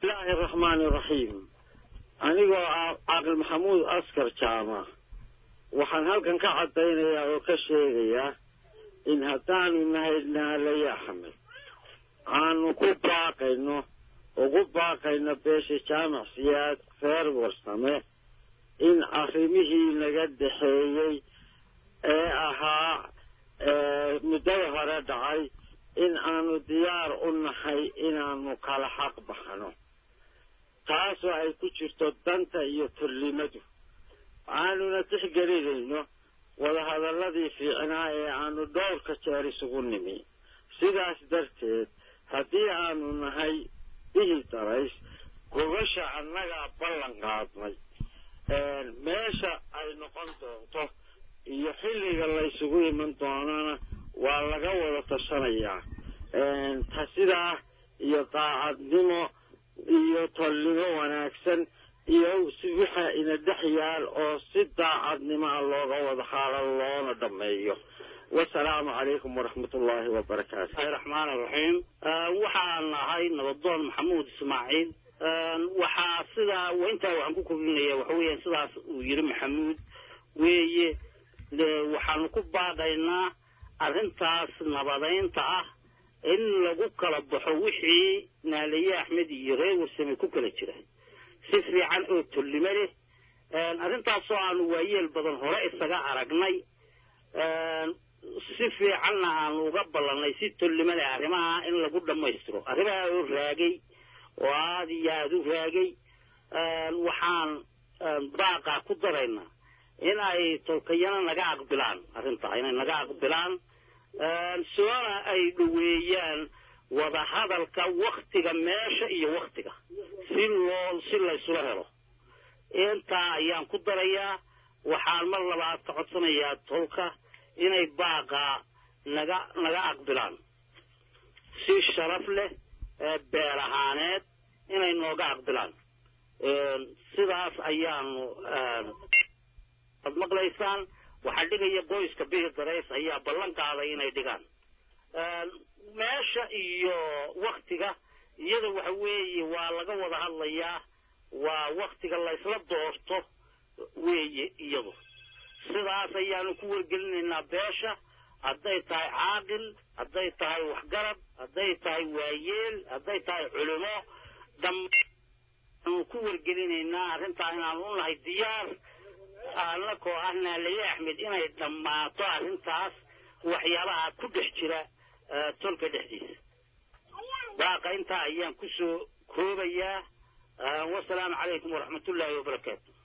bismillaahi araxmaani iraxiim anigoo ah caaqil maxamuud askar jaama waxaan halkan ka caddaynayaa oo ka sheegayaa in haddaanu nahay naalaya axmed aanu ku baaqayno ugu baaqayno beesha jaamac siyaad reer warsame in arrimihii naga dhexeeyey ee ahaa muddada hore dhacay in aanu diyaar u nahay inaanu kala xaq baxno taasoo ay ku jirto danta iyo turlimadu aanuna tixgelinayno wadahadalladii fiicnaa ee aanu dhowrka jeer isugu nimi sidaas darteed haddii aanu nahay bihi darays gogasha annagaa ballan qaadnay meesha ay noqon doonto iyo xilliga laysugu iman doonana waa laga wada tashanayaa ta sidaa iyo daacadnimo iyo tolnimo wanaagsan iyo si waxa ina dhex yaal oo si daacadnimo ah looga wada haalo loona dhammeeyo wasalaamu calaykum waraxmat ullaahi wabarakaatu bismillahi raxmaani raxiim waxaan ahay nabadoon maxamuud ismaaciil waxaa sidaa intaa waxaan ku kordhinaya waxa weeyaan sidaas uu yidhi maxamuud weeye waxaanu ku baaqaynaa arrintaas nabadaynta ah in lagu kala baxo wixii naalaye axmed iyo reer warsame ku kala jira si fiican oo tolnimo leh arrintaasoo aanu waayeel badan hore isaga aragnay si fiicanna aanu uga ballannay si tolnimo leh arrimaha in lagu dhammaystiro arrimaha oo raagay oo aada iyo aada u raagay waxaan baaqaa ku daraynaa in ay tolkayana naga aqbilaan arrintaa inay naga aqbilaan soona ay dhoweeyaan wadahadalka waktiga meesha iyo waktiga si loo si laysula helo intaa ayaan ku darayaa waxaan mar labaad ka codsanayaa tolka inay baaqaa naga naga aqbilaan si sharaf leh beel ahaaneed inay nooga aqbilaan sidaas ayaanu ad maqlaysaan waxaa dhigaya qoyska bihi darays ayaa ballan qaaday inay dhigaan meesha iyo waktiga iyada waxa weeye waa laga wada hadlayaa waa waktiga laysla doorto weeye iyadu sidaas ayaanu ku wargelinaynaa beesha hadday tahay caaqil hadday tahay waxgarab hadday tahay waayeel hadday tahay culimo dhammaanu ku wargelinaynaa arrintaa inaanu u nahay diyaar annakoo ah naalaye axmed inay dhammaato arrintaas waxyaabaha ku dhex jira tolka dhexdiisa baaqa intaa ayaan ku soo koobayaa wasalaamu calaykum waraxmatullaahi wabarakaatu